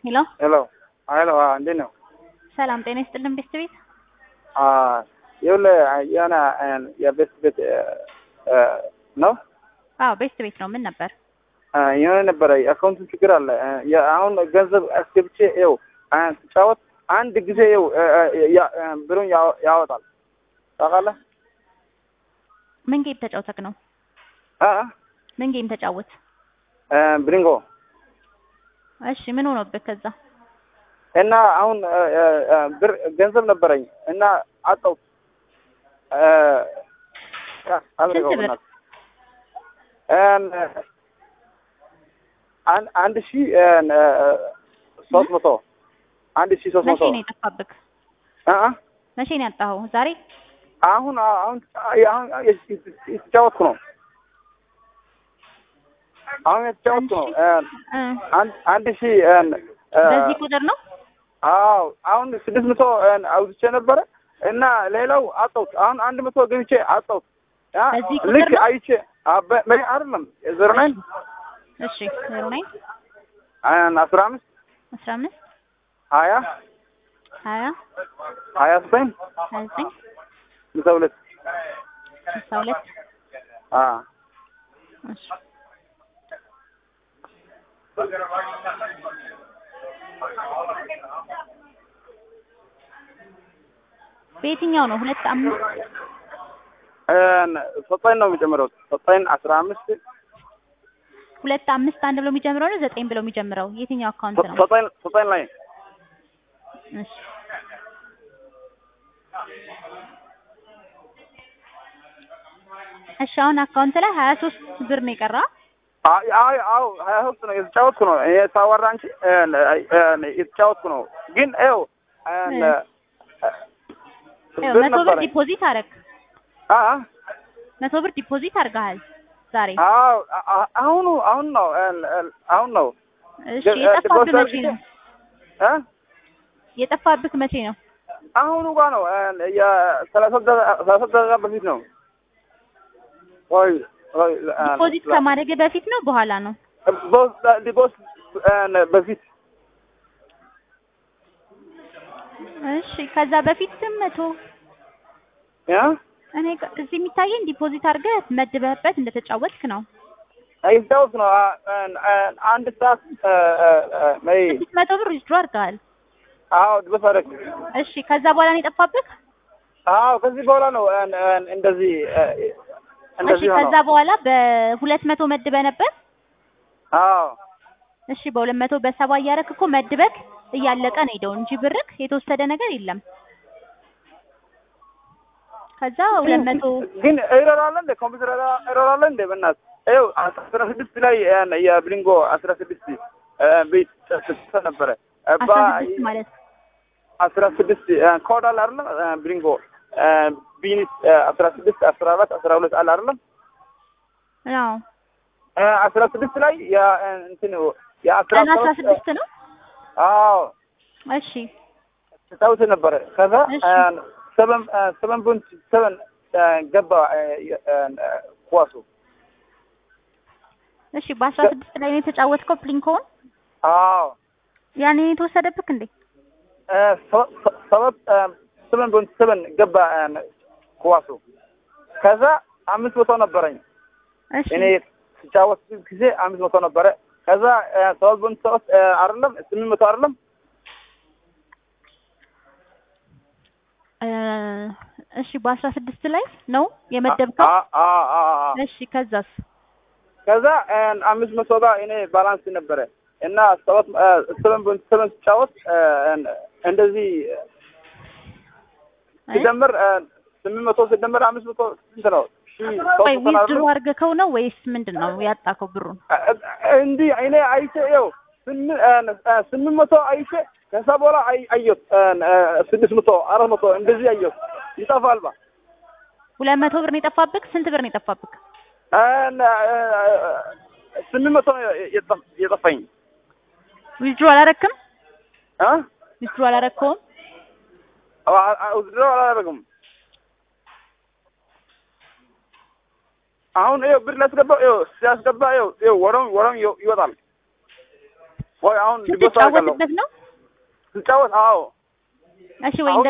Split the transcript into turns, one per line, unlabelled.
ሄሎ
ሄሎ ሄሎ እንዴት ነው?
ሰላም ጤና ይስጥልን ቤስት ቤት
ይኸውልህ የሆነ የቤስት ቤት ነው
አዎ ቤስት ቤት ነው ምን ነበር
የሆነ ነበረ የአካውንቱ ችግር አለ። አሁን ገንዘብ አስገብቼ ይኸው ስጫወት አንድ ጊዜ ይኸው ብሩን ያወጣል። ታውቃለህ?
ምን ጌም ተጫውተክ ነው
አ
ምን ጌም ተጫወት
ብሪንጎ
እሺ ምን ሆኖብህ ከዛ
እና አሁን ብር ገንዘብ ነበረኝ እና አጣው
ስንት ብር?
አንድ ሺ ሶስት መቶ አንድ ሺ ሶስት
መቼ
መቶ
ነው የጠፋብክ
አ
መቼ ነው ያጣኸው ዛሬ
አሁን አሁን አሁን የተጫወትኩ ነው። አሁን የተጫወትኩ ነው።
እ
አንድ አንድ ሺ
በዚህ ቁጥር ነው
አዎ አሁን ስድስት መቶ አውጥቼ ነበረ እና ሌላው አጣሁት። አሁን አንድ መቶ ገብቼ አጣሁት። ያ
በዚህ ቁጥር
ልክ
ነው?
አይቼ አበ- በ- አይደለም ዜሮ ናይን
እሺ ዜሮ ናይን
አስራ አምስት
አስራ አምስት
ሀያ
ሀያ
ሀያ ዘጠኝ
ሀያ ዘጠኝ
ስልሳ ሁለት
ስልሳ ሁለት
አ
እሺ በየትኛው ነው ሁለት አምስት
ዘጠኝ ነው የሚጨምረው ዘጠኝ አስራ አምስት
ሁለት አምስት አንድ ብሎ የሚጀምረው ነው ዘጠኝ ብሎ የሚጀምረው የትኛው አካውንት ነው
ዘጠኝ ዘጠኝ ላይ
እሺ እሺ አሁን አካውንት ላይ ሀያ ሶስት ብር ነው የቀራ
አይ አይ አዎ ሀያ ሶስት ነው የተጫወትኩ ነው ይሄ ሳወራ አንቺ የተጫወትኩ ነው ግን ይኸው
ይኸው
ብር
መቶ ብር
ነበረኝ
ዲፖዚት አረግ
አ
መቶ ብር ዲፖዚት አድርገሃል ዛሬ
አዎ አ- አሁኑ አሁን ነው አሁን ነው
እሺ
ግን-
የጠፋብህ
ዲፖዚት
መቼ ነው
እ
የጠፋብህ መቼ ነው
አሁኑ ጋር ነው የሰላሳ ደቂቃ- ሰላሳ ደቂቃ በፊት ነው ወይ ወይ
ዲፖዚት ከማድረግ በፊት ነው በኋላ ነው
ዲፖስ በፊት
እሺ ከዛ በፊትም መቶ
ያ
እኔ ጋ- እዚህ የሚታየኝ ዲፖዚት አድርገህ መድበህበት እንደተጫወትክ ነው
አይታወስ ነው አ- አ- አ- አንድ ሰዓት ይ
ስድስት መቶ ብር ዊዝድሮ አድርገሃል
አዎ ድበስ አደረግ
እሺ ከዛ በኋላ ነው የጠፋብህ
አዎ ከዚህ በኋላ ነው እ- እ- እንደዚህ እ-
እሺ
እንደዚህ
ከዛ
ሆነው
በኋላ በሁለት መቶ መድበህ ነበር
አዎ
እሺ በሁለት መቶ በሰባ እያደረክ እኮ መድበክ እያለቀ ነው ሄደው እንጂ ብርክ የተወሰደ ነገር የለም ከዛ ሁለት መቶ
ግን ኤረር አለ እንደ ኮምፒውተር ኤረር አለ እንደ በእናትህ ይኸው አስራ ስድስት ላይ እ- የብሊንጎ አስራ ስድስት እ፣ ቤት ተሰጥቶ ነበረ እ፣
አስራ
ባ-
ስድስት ማለት
አስራ ስድስት እ፣ ኮድ አለ አይደለም እ፣ ብሊንጎ እ፣ ቢኒት እ፣ አስራ ስድስት አስራ አራት አስራ ሁለት አለ አይደለም
አዎ
እ፣ አስራ ስድስት ላይ የ- እ፣ እንትን የአስራ
ቀን አስራ
ሰባት
ስድስት ነው
አዎ
እሺ
ተጫውቶ ነበረ ከዛ
እሺ።
ሰቨን ሰቨን ፖይንት ሰቨን ገባ እ፣ እ፣ ኳሱ
እሺ በአስራ ስድስት ላይ ነው የተጫወትከው ፕሊንኮን
አዎ
ያኔ ነው የተወሰደብክ እንዴ
እ፣ ሰ- ሰ- ሰባት ሰቨን ፖይንት ሰቨን ገባ እ፣ ኳሱ ከዛ አምስት መቶ ነበረኝ
እሺ
እኔ ስጫወት ጊዜ አምስት መቶ ነበረ ከዛ እ፣ ሰባት ፖይንት ሶስት እ፣ አይደለም ስምንት መቶ አይደለም
እ፣ እሺ በአስራ ስድስት ላይ ነው የመደብከው
አ- አ- አ- አ-
እሺ ከዛስ
ከዛ እ፣ አምስት መቶ ጋር እኔ ባላንስ ነበረ እና ሰባት ሰቨን ፖይንት ሰቨን ስጫወት እ፣ እንደዚህ ሲደምር እ፣ ስምንት መቶ ሲደምር አምስት መቶ ስንት ነው? ሺህ ሶስት
ወይ
መቶ ነው
ዊዝድሮ
አይደለም?
አድርገከው ነው ወይስ ምንድን ነው ያጣከው ብሩን
እ- እ- እንዲህ እኔ አይቼ ይኸው ስምንት እ፣ ስምንት መቶ አይቼ ከዛ በኋላ አይ- አየሁት እ፣ እ፣ ስድስት መቶ አራት መቶ እንደዚህ አየሁት ይጠፋል ባ
ሁለት መቶ ብር ነው የጠፋብክ ስንት ብር ነው የጠፋብክ
እ፣ እ፣ ስምንት መቶ ነው የጠ- የጠፋኝ
ዊዝድሮ አላረክም
እ?
ዊዝድሮ አላረከውም
አ- አ- ውድድር አላደረግም አሁን ይኸው ብር ላስገባ ይኸው ሲያስገባ ይኸው ይኸው ወረም ወረም ይኸው ይወጣል ወይ አሁን ዲቦት አደርጋለሁ
ስትጫወትበት ነው?
ስጫወት አዎ
እሺ ወይ
አሁን